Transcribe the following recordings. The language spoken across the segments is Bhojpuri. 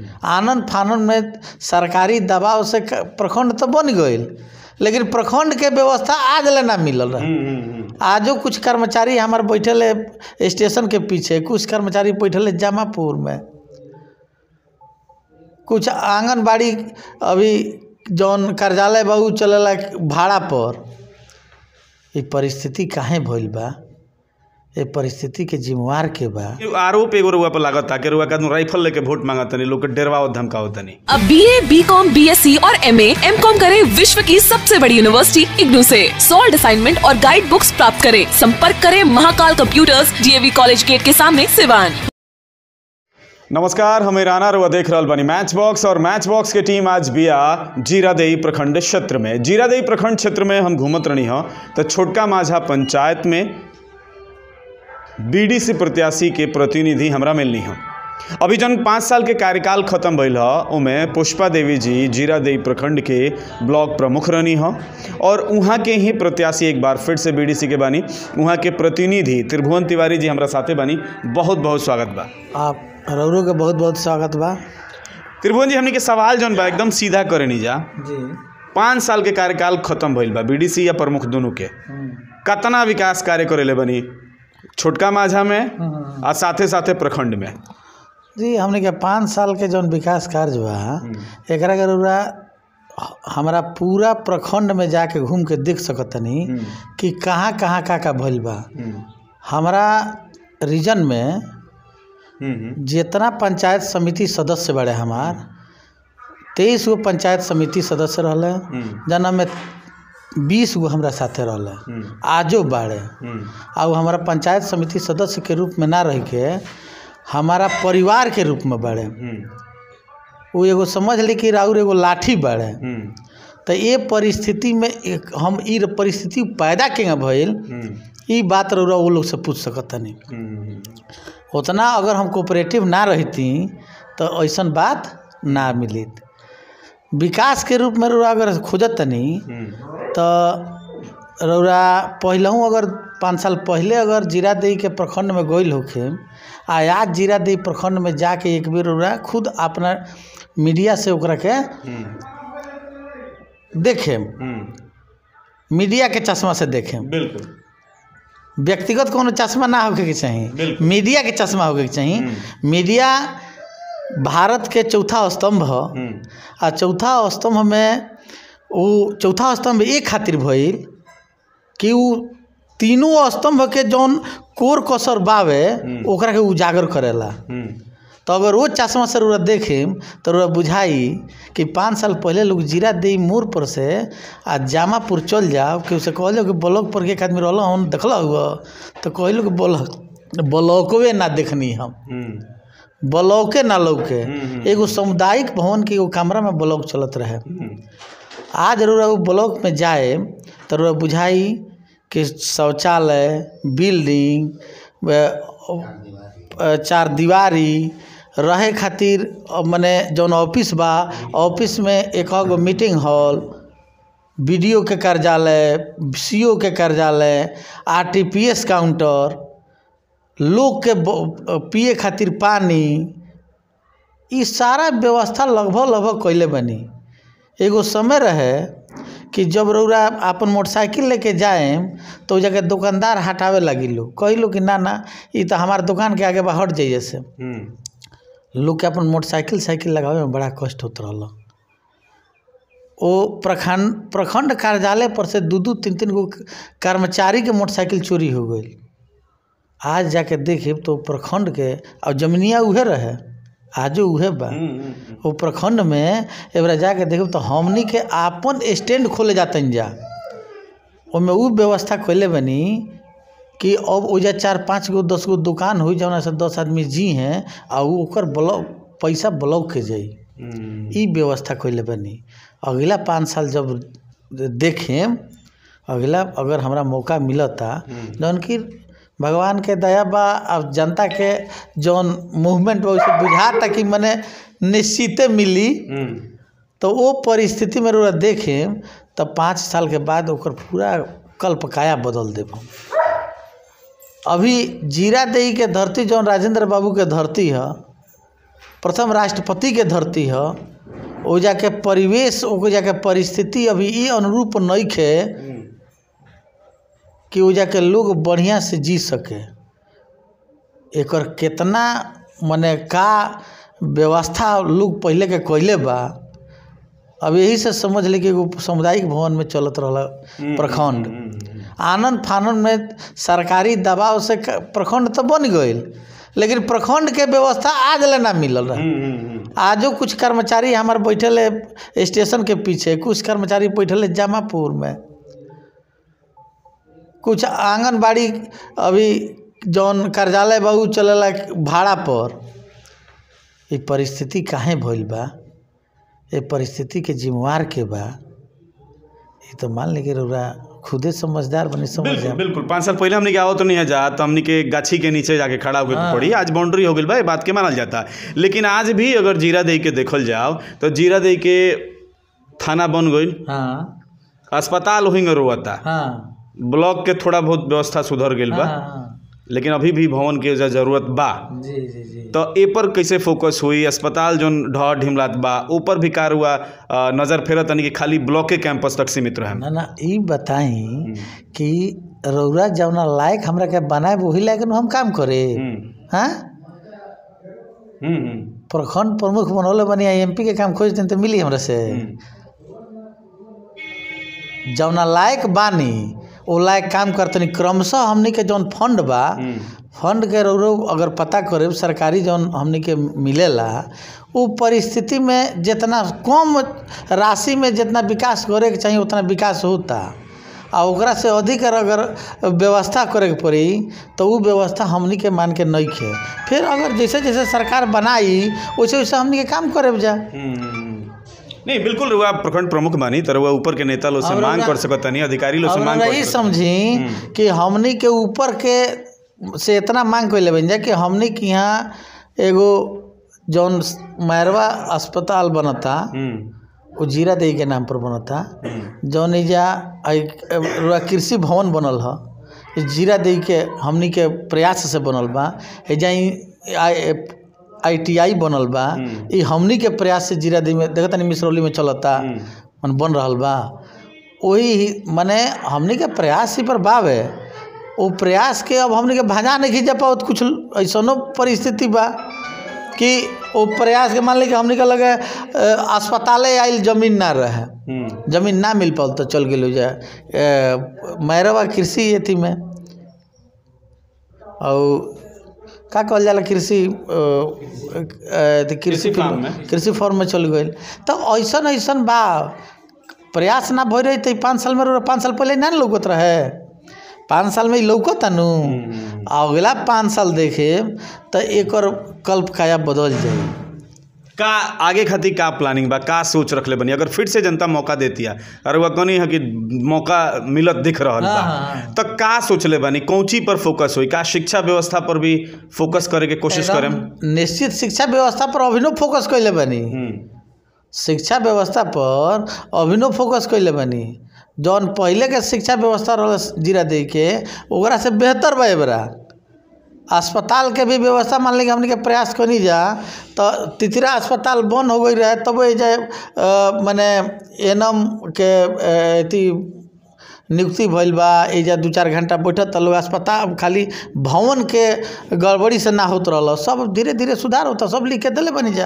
आनंद फानन में सरकारी दबाव से क- प्रखंड तो बन गईल लेकिन प्रखंड के व्यवस्था आज ले ना मिलल रहे आजो कुछ कर्मचारी हमार बैठल है स्टेशन के पीछे कुछ कर्मचारी बैठल है जमापुर में कुछ आंगनबाड़ी अभी जौन कार्यालय बा उ चलेला भाड़ा पर ये परिस्थिति काहे भइल बा ये परिस्थिति के जिम्मेवार के बा आरोप एगो रुआ पर लागत था कि रुआ का राइफल लेके वोट मांगत तनी लोग के डरवाओ धमकाओ तनी अब B A B com B S C और एम एम कॉम करे विश्व की सबसे बड़ी यूनिवर्सिटी इग्नू से सॉल्ड असाइनमेंट और गाइड बुक्स प्राप्त करें संपर्क करें Mahakal computers DAV college gate के सामने सिवान नमस्कार हमें राना रुआ देख रहल बानी मैच बॉक्स और मैच बॉक्स के टीम आज बिया जीरादेई प्रखंड क्षेत्र में जीरादेई प्रखंड क्षेत्र में हम घूमत रही हो तो छोटका माझा पंचायत में बीडीसी प्रत्याशी के प्रतिनिधि हमरा मिलनी हो अभी जन पाँच साल के कार्यकाल खत्म भइल ह ओमे पुष्पा देवी जी जीरादेई प्रखंड के ब्लॉक प्रमुख रहनी ह और उहाँ के ही प्रत्याशी एक बार फिर से बीडीसी के बानी उहाँ के प्रतिनिधि त्रिभुवन तिवारी जी हमरा साथे बानी बहुत बहुत स्वागत बा आप रौरो के बहुत बहुत स्वागत बा त्रिभुवन जी हमनी के सवाल जौन बा एकदम सीधा करे नी जा जी पाँच साल के कार्यकाल खत्म भइल बा बीडीसी या प्रमुख दोनों के कतना विकास कार्य करेले बनी छोटका माझा में आ साथे साथे प्रखंड में जी हमने के पाँच साल के जौन विकास कार्य बा एकरा के रउरा हमरा पूरा प्रखंड में जाके घूम के देख सकतनी कि कहाँ कहाँ का का भइल बा हमरा रीजन में जितना पंचायत समिति सदस्य बड़े हमार तेईस गो पंचायत समिति सदस्य रहले जना में बीस गो हमरा साथे रहले आजो बाड़े आ उ हमारा पंचायत समिति सदस्य के रूप में ना रह के हमारा परिवार के रूप में बाड़े वो एगो समझ ली कि राउर एगो लाठी बाड़े तो ये परिस्थिति में एक हम ई परिस्थिति पैदा केंगे भइल ई बात रउरा वो लोग से पूछ सकतनी उतना अगर हम कोऑपरेटिव ना रहती तो ऐसन बात ना मिलित विकास के रूप में रउरा अगर खोजत तनी तो रउरा पहलहू अगर पाँच साल पहले अगर जीरादेई के प्रखंड में गइल होखे आ आज जीरादेई प्रखंड में जाके एक बेर रउरा खुद अपना मीडिया से ओकरा के देखेम मीडिया के चश्मा से देखेम बिल्कुल व्यक्तिगत कोनो चश्मा ना होके के चाहिए बिल्कुल। मीडिया के चश्मा होके के चाहिए मीडिया भारत के चौथा स्तंभ ह आ चौथा स्तंभ में वो चौथा स्तंभ एक खातिर भइल कि उ तीनों स्तंभ के जौन कोर कसर बावे ओकरा के उजागर करेला तो अगर वो चश्मा से रउरा देखेम तो रउरा बुझाई कि पाँच साल पहले लोग जीरा दे मोड़ पर से आ जामापुर चल जाओ कि उसे कहलो कि ब्लॉक पर के एक आदमी रहल हम देखल हुआ तो कहलो कि ब्लॉक ब्लॉकवे ना देखनी हम ब्लॉके ना लौके एगो सामुदायिक भवन के एगो कमरा में ब्लॉक चलत रहे आज रउरा उ ब्लॉक में जाए तो रउरा बुझाई कि शौचालय बिल्डिंग व- चार दीवारी रहे खातिर अ, मने जौन ऑफिस बा ऑफिस में एक गो मीटिंग हॉल बीडीओ के कार्यालय सीओ के कार्यालय आरटीपीएस काउंटर लोग के ब- पिए खातिर पानी ई सारा व्यवस्था लगभग लगभग कैले बनी एगो समय रहे कि जब रउरा अपन मोटरसाइकिल लेके जाएम तो उ जगह दुकानदार हटावे लगी लोग कही कि ना ना ई तो हमार दुकान के आगे बा हट जाइए से लोग के अपन मोटरसाइकिल साइकिल लगावे में बड़ा कष्ट होत रहल ओ प्रखंड प्रखंड कार्यालय पर से दू दू तीन तीन गो कर्मचारी के मोटरसाइकिल चोरी हो गई आज जाके देखे तो प्रखंड के और जमीनिया उहे रहे आजो उहे बा वो प्रखंड में एबरा जाके देखब तो हमनी के आपन स्टैंड खोले जातन जा ओमे उ व्यवस्था खोले बनी कि अब ओजा चार पाँच गो दस गो दुकान हुई जौना से दस आदमी जी हैं आ उ ओकर ब्लॉक पैसा ब्लॉक के जाई ई व्यवस्था कैले बनी अगला पाँच साल जब देखें अगला अगर हमरा मौका मिलता जौन कि भगवान के दया बा अब जनता के जौन मूवमेंट बा उसे बुझाता कि मने निश्चिते मिली तो वो परिस्थिति में रउरा देखें तब पाँच साल के बाद ओकर पूरा कल्पकाया बदल देब हम अभी जीरा देई के धरती जौन राजेंद्र बाबू के धरती है प्रथम राष्ट्रपति के धरती ह ओ जाके परिवेश ओ जाके परिस्थिति अभी ई अनुरूप नइखे कि ओ जाके लोग बढ़िया से जी सके एकर केतना मने का व्यवस्था लोग पहले के कइले बा अब यही से समझ ली कि एगो सामुदायिक भवन में चलत रहला प्रखंड आनंद फानन में सरकारी दबाव से क- प्रखंड तो बन गईल लेकिन प्रखंड के व्यवस्था आज ले ना मिलल रहे आजो कुछ कर्मचारी हमार बैठल है स्टेशन के पीछे कुछ कर्मचारी बैठल है जामापुर में कुछ आंगनबाड़ी अभी जौन कार्यालय बा उ चलेला भाड़ा पर ये परिस्थिति काहे भइल बा ये परिस्थिति के जिम्मेवार के बा ये तो मान ली कि रउरा खुदे समझदार बनी समझ बिल्कुल जाए बिल्कुल पाँच साल पहले हमने क्या हो तो नहीं जा तो हमने के गाछी के नीचे जाके खड़ा होकर हाँ। पड़ी आज बाउंड्री हो गई भाई बात के मानल जाता है लेकिन आज भी अगर जीरा दही के देखल जाओ तो जीरा दही के थाना बन गई हाँ अस्पताल वहीं रोता हाँ ब्लॉक के थोड़ा बहुत व्यवस्था सुधर गई बा हाँ लेकिन अभी भी भवन के जा जरूरत बा जी जी जी तो ए पर कैसे फोकस हुई अस्पताल जो ढह ढिमलात बा ऊपर भी कार हुआ अ, नजर फेरत तनी कि खाली ब्लॉक के कैंपस तक सीमित रहे ना ना ई बताई कि रउरा जौना लायक हमरा के बनाए वही लायक नु हम काम करे हाँ प्रखंड प्रमुख बनौले बनी एमपी के काम खोज दिन तो मिली हमरा से जौना लायक बानी ओ लायक काम करतनी क्रमशः हमनी के जौन फंड बा फंड के रउरो अगर पता करे सरकारी जौन हमनी के मिलेला उ परिस्थिति में जितना कम राशि में जितना विकास करे के चाहिए उतना विकास होता आ ओकरा से अधिक अगर व्यवस्था करे के पड़ी तो उ व्यवस्था हमनी के मान के नइखे फिर अगर जैसे जैसे सरकार बनाई वैसे वैसे हमनी के काम करे जा नहीं बिल्कुल रुआ प्रखंड प्रमुख बानी तो रुआ ऊपर के नेता लोग से और मांग रउआ- कर सकत नहीं अधिकारी लोग से और मांग कर रही सकत समझी कि हमनी के ऊपर के से इतना मांग कैले बन जाए कि हमनी के यहाँ एगो जौन मैरवा अस्पताल बनता हम्म, वो जीरा देई के नाम पर बनता जौन एजा आई- रुआ कृषि भवन बनल ह ई जीरा देई के हमनी के प्रयास से बनल बा एजा ई आई आई टी आई बनल बा ई हमनी के प्रयास से जीरा देई में देखत तनी मिसरौली में चलता मन बन रहल बा वही माने हमनी के प्रयास ही पर बावे वो प्रयास के अब हमनी के भजा नहीं खींच पाओ कुछ ऐसनो परिस्थिति बा कि वो प्रयास के मान ली कि हमनी के लगे अ, अस्पताले आइल जमीन ना रहे हम्म, जमीन ना मिल पाल तो चल गेल जाए मैरवा कृषि अथी में और का कहल जाला कृषि अ, अ, अथी कृषि फार्म में। कृषि फॉर्म में चल गई तो ऐसन ऐसन बा प्रयास ना भई रही तो पाँच साल में रउरा पाँच साल पहले ना न लौकत रहे पाँच साल में ही लौकत नु आ अगला पाँच साल देखे तो एक कल्प काया बदल जाई का आगे खातिर का प्लानिंग बा का सोच रखले बनी अगर फिर से जनता मौका देती है और वह कनी है कि मौका मिलत दिख रहल हाँ, बा हाँ। तो का सोचले बनी कौची पर फोकस हुई का शिक्षा व्यवस्था पर भी फोकस करे के कोशिश करें एकदम निश्चित शिक्षा व्यवस्था पर अभिनव फोकस कैले बनी शिक्षा व्यवस्था पर अभिनव फोकस कैले बनी जौन पहले के शिक्षा व्यवस्था रहल जीरा दे के ओकरा से बेहतर बा एबरा अस्पताल के भी व्यवस्था मान ली कि हमने के प्रयास करी जा तो तितरा अस्पताल बंद हो गई रहे तब ये जे अ, मने एनम के अ, अथी नियुक्ति भइल बा एजा दू चार घंटा बैठत लोग अस्पताल खाली भवन के गड़बड़ी से ना होत रहल सब धीरे धीरे सुधार होता सब लिख के दिले बनी जा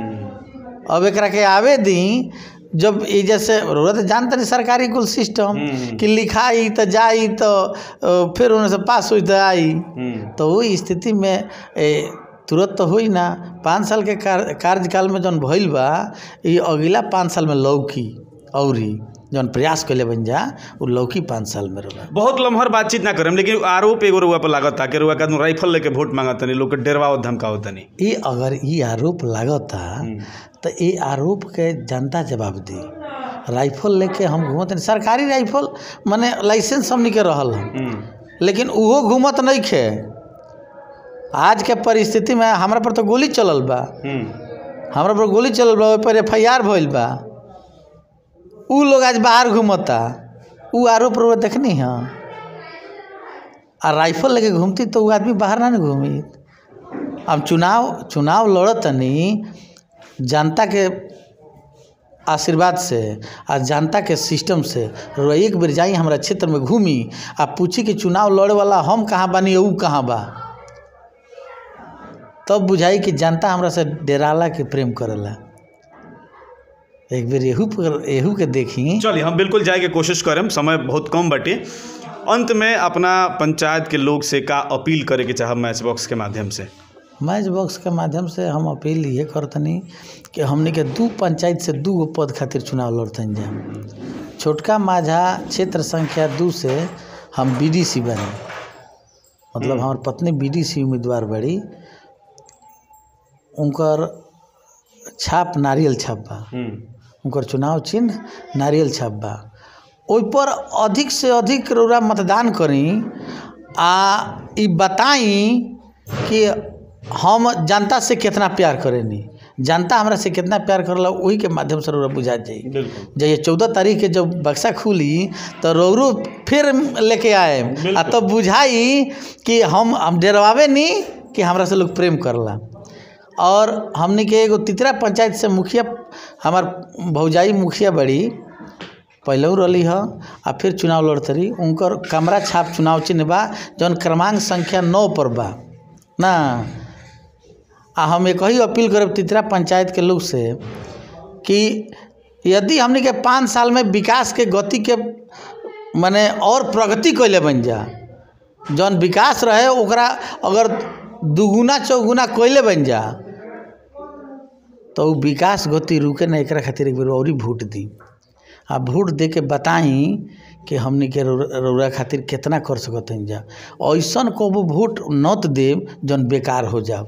अब एकरा के आवे दी जब ई जैसे जरूरत जानते नहीं सरकारी कुल सिस्टम कि लिखाई तो जाई तो अ, फिर उन्हें से पास हुई तो आई तो वो स्थिति में ए, तुरंत तो हुई ना पाँच साल के कार्य कार्यकाल में जौन भइल बा ये अगला पाँच साल में लौकी औरी जौन प्रयास कैले बन जा वो लौकी पाँच साल में रहा बहुत लम्हर बातचीत ना करम लेकिन आरोप एगो रुआ पर लागत था कि रुआ का राइफल लेके वोट मांगत तनी लोग के डरवाओ धमकाओ तनी ये अगर ये आरोप लागता तो ये आरोप के जनता जवाब दी राइफल लेके हम घूमत नहीं सरकारी राइफल माने लाइसेंस हमनी के रहल हम लेकिन उहो घूमत नहीं खे आज के परिस्थिति में हमरा पर तो गोली चलल बा हमरा पर गोली चलल बा ओहि पर एफ आई आर भइल बा उ लोग आज बाहर घूमता उ आरोप रो देखनी हाँ आ राइफल लेके घूमती तो उ आदमी बाहर ना न घूमी हम चुनाव चुनाव लड़तनी जनता के आशीर्वाद से आ जनता के सिस्टम से रउआ एक बेर जाई हमरा क्षेत्र में घूमी आ पूछी कि चुनाव लड़े वाला हम कहाँ बानी ऊ कहाँ बा तब बुझाई कि जनता हमरा से डेराला के प्रेम करेला एक बेर एहू पर एहू के देखी चलिए हम बिल्कुल जाए के कोशिश करम समय बहुत कम बटे अंत में अपना पंचायत के लोग से का अपील करे के चाहब मैच बॉक्स के माध्यम से मैच बॉक्स के माध्यम से हम अपील ये करतनी कि हमने के दू पंचायत से दू गो पद खातिर चुनाव लड़तनी जा छोटका माझा क्षेत्र संख्या दू से हम बीडीसी बने मतलब हमार पत्नी बीडीसी उम्मीदवार बड़ी उनकर छाप नारियल छाप बा उनकर चुनाव चिन्ह नारियल छाप बा ओहिपर अधिक से अधिक रउरा मतदान करी आ ई बताई कि हम जनता से कितना प्यार करेनी जनता हमरा से कितना प्यार करला वही के माध्यम से रउरा बुझा जाई बिल्कुल जब ये चौदह तारीख के जब बक्सा खुली तो रौरू फिर लेके आए आ तब बुझाई कि हम हम डरवावे नहीं कि हमरा से लोग प्रेम करला और हमने के एगो तितरा पंचायत से मुखिया हमार भौजाई मुखिया बड़ी पहले रही ह आ फिर चुनाव लड़त रही उनकर कमरा छाप चुनाव चिन्ह बा जौन क्रमांक संख्या नौ पर बा ना आ हम एक ही अपील करब तितरा पंचायत के लोग से कि यदि हमने के पाँच साल में विकास के गति के माने और प्रगति कैले बन जा जौन विकास रहे ओकरा अगर दुगुना चौगुना कैले बन जा तो उ विकास गति रुके ना एकरा खातिर एक बेर और वोट दी आ वोट दे के बताई कि हमने के रौ- रौरा खातिर कितना कर सकत हन जा ऐसन को वोट नत देव जौन बेकार हो जाओ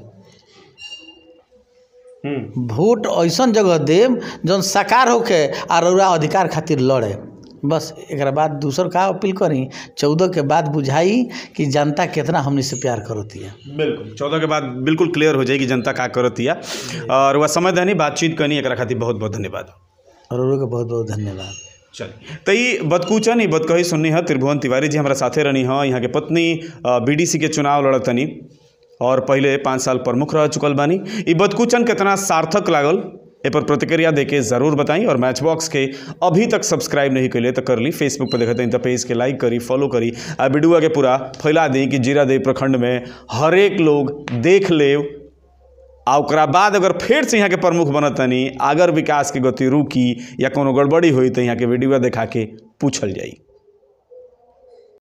हम्म वोट ऐसन जगह देम जौन साकार होके आ रउरा अधिकार खातिर लड़े बस एकरा बाद दूसर का अपील करी चौदह के बाद बुझाई कि जनता कितना हमनी से प्यार करती है बिल्कुल चौदह के बाद बिल्कुल क्लियर हो जाएगी जनता का करतिया और वह समय देनी बातचीत करनी एकरा खातिर बहुत बहुत धन्यवाद रउरा के बहुत बहुत धन्यवाद चलिए तो ई बदकूचन ई बदकही सुननी है त्रिभुवन तिवारी जी हमारा साथे रहनी है यहाँ के पत्नी बीडीसी के चुनाव लड़तनी और पहले पाँच साल प्रमुख रह चुकल बानी ई बदकूचन कितना सार्थक लागल ए पर प्रतिक्रिया देके ज़रूर बताई और मैच बॉक्स के अभी तक सब्सक्राइब नहीं कैले तो कर ली फेसबुक पर देखते हैं तो पेज के लाइक करी फॉलो करी आ वीडियो के पूरा फैला दी कि जीरादेव प्रखंड में हर एक लोग देख ले आ ओकरा बाद अगर फेर से यहाँ के प्रमुख बनत तनी अगर विकास के गति रुकी या कोनो गड़बड़ी हुई तो यहाँ के वीडियो देखा के पूछल जाई